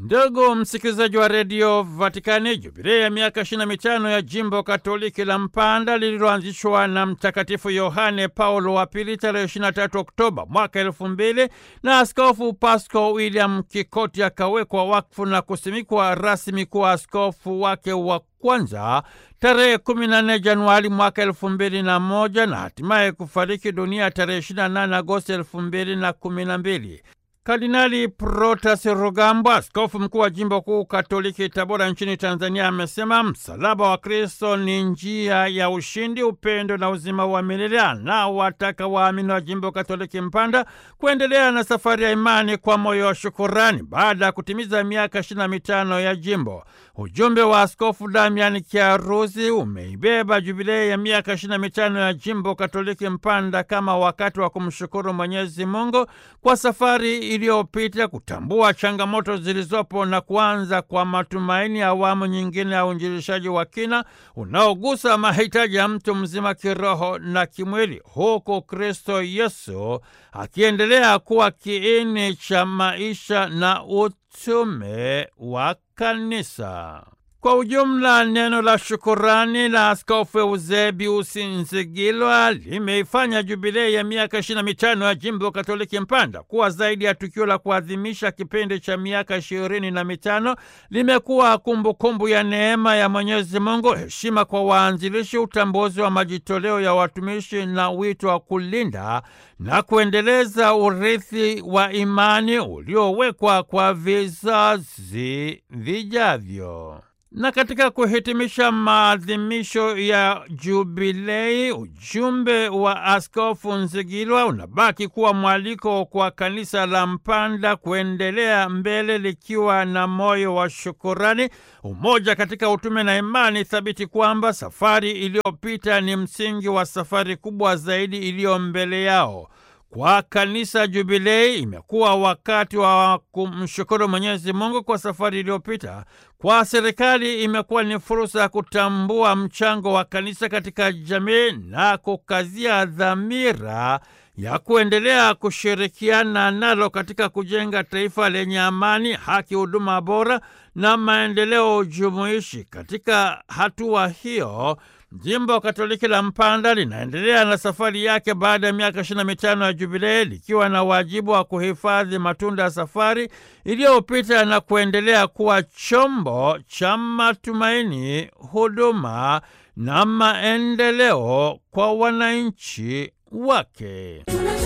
Ndugu msikilizaji wa redio Vatikani, jubilei ya miaka 25 ya jimbo katoliki la Mpanda lililoanzishwa na Mtakatifu Yohane Paulo wa Pili tarehe 23 Oktoba mwaka elfu mbili na Askofu Pasco William Kikoti akawekwa wakfu na kusimikwa rasmi kuwa askofu wake wa kwanza tarehe 14 Januari mwaka elfu mbili na moja na hatimaye kufariki dunia tarehe 28 Agosti elfu mbili na kumi na mbili. Kardinali Protas Rugambwa, askofu mkuu wa jimbo kuu katoliki Tabora nchini Tanzania, amesema msalaba wa Kristo ni njia ya ushindi, upendo na uzima wa milele. Anawataka waamini wa jimbo katoliki Mpanda kuendelea na safari ya imani kwa moyo wa shukurani baada ya kutimiza miaka ishirini na mitano ya jimbo. Ujumbe wa Askofu Damian Kiaruzi umeibeba jubilei ya miaka ishirini na mitano ya jimbo katoliki Mpanda kama wakati wa kumshukuru Mwenyezi Mungu kwa safari iliyopita, kutambua changamoto zilizopo na kuanza kwa matumaini ya awamu nyingine ya uinjilishaji wa kina unaogusa mahitaji ya mtu mzima kiroho na kimwili, huku Kristo Yesu akiendelea kuwa kiini cha maisha na utume wa kanisa. Kwa ujumla, neno la shukurani la Askofu Eusebiusi Nzigilwa limeifanya jubilei ya miaka ishirini na mitano ya jimbo katoliki Mpanda kuwa zaidi ya tukio la kuadhimisha kipindi cha miaka ishirini na mitano. Limekuwa kumbukumbu ya neema ya Mwenyezi Mungu, heshima kwa waanzilishi, utambuzi wa majitoleo ya watumishi na wito wa kulinda na kuendeleza urithi wa imani uliowekwa kwa vizazi vijavyo. Na katika kuhitimisha maadhimisho ya jubilei, ujumbe wa Askofu Nzigilwa unabaki kuwa mwaliko kwa kanisa la Mpanda kuendelea mbele likiwa na moyo wa shukurani, umoja katika utume na imani thabiti kwamba safari iliyopita ni msingi wa safari kubwa zaidi iliyo mbele yao. Kwa kanisa Jubilei imekuwa wakati wa kumshukuru Mwenyezi Mungu kwa safari iliyopita. Kwa serikali imekuwa ni fursa ya kutambua mchango wa kanisa katika jamii na kukazia dhamira ya kuendelea kushirikiana nalo katika kujenga taifa lenye amani, haki, huduma bora na maendeleo jumuishi. Katika hatua hiyo Jimbo Katoliki la Mpanda linaendelea na safari yake baada ya miaka ishirini na mitano ya jubilei likiwa na wajibu wa kuhifadhi matunda ya safari iliyopita na kuendelea kuwa chombo cha matumaini, huduma na maendeleo kwa wananchi wake.